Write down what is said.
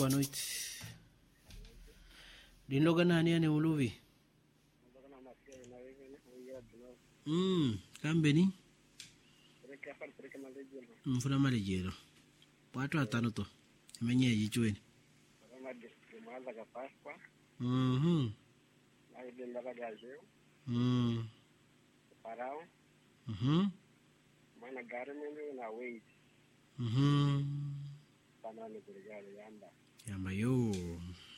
boa noite linloga nani ane uluvi mm, kambeni mfuna malejero watu atano to imenyeji chweni mwanza ka Pascua Mhm. naidenda bagazeu Mm. parao Mhm. mana gari mende na wait Mhm. panani kuligalo yamba yamba yo